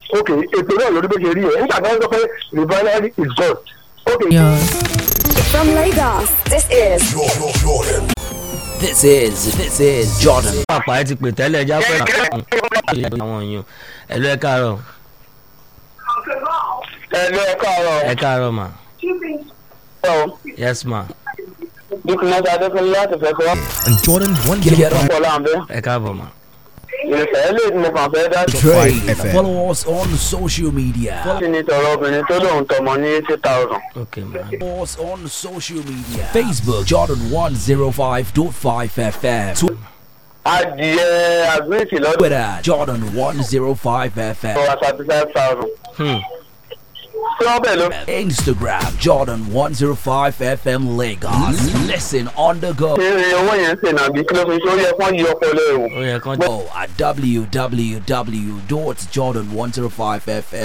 ok ètò náà lórí bó ṣe rí ẹ̀ nígbà tó ń sọ pé refinery is gone ok. From Lagos, this is This is this is Jordan. Pàpà ẹ ti pè tẹ́lẹ̀ ẹja pẹ́ àwọn èèyàn ẹ lọ ẹ káàárọ̀ ẹ lọ ẹ káàárọ̀ ẹ káàárọ̀ mà ọ̀ yes ma dúkìmọ́tà adékúnlé láti fẹ́ kọ́ And Jordan one Get zero ọ̀pọ̀ láǹbẹ́ ẹ káàbọ̀ mà. ìrìnsẹ̀ lè mo kàn fẹ́ dá sí five FM. Follow us on social media. ní tọrọ obìnrin tó lóun tọmọ ní eighty thousand. ok ma. Follow us on social media. Facebook Jordan one zero five dot five FM. adìyẹ àgbẹ̀tì lọ́dọ̀ Twitter Jordan one zero five FM. wa thirty five thousand. Hmm. tí wọ́n bẹ̀ ló. Instagram Jordan one zero five FM Lagos. Listen on the go. ṣé iye owó yẹn ń ṣe nàbí kí ló fi ṣe ó yẹ kán yí ọpọlọ ẹ̀wò. ó yẹ kán. Go at www.jordan105fm.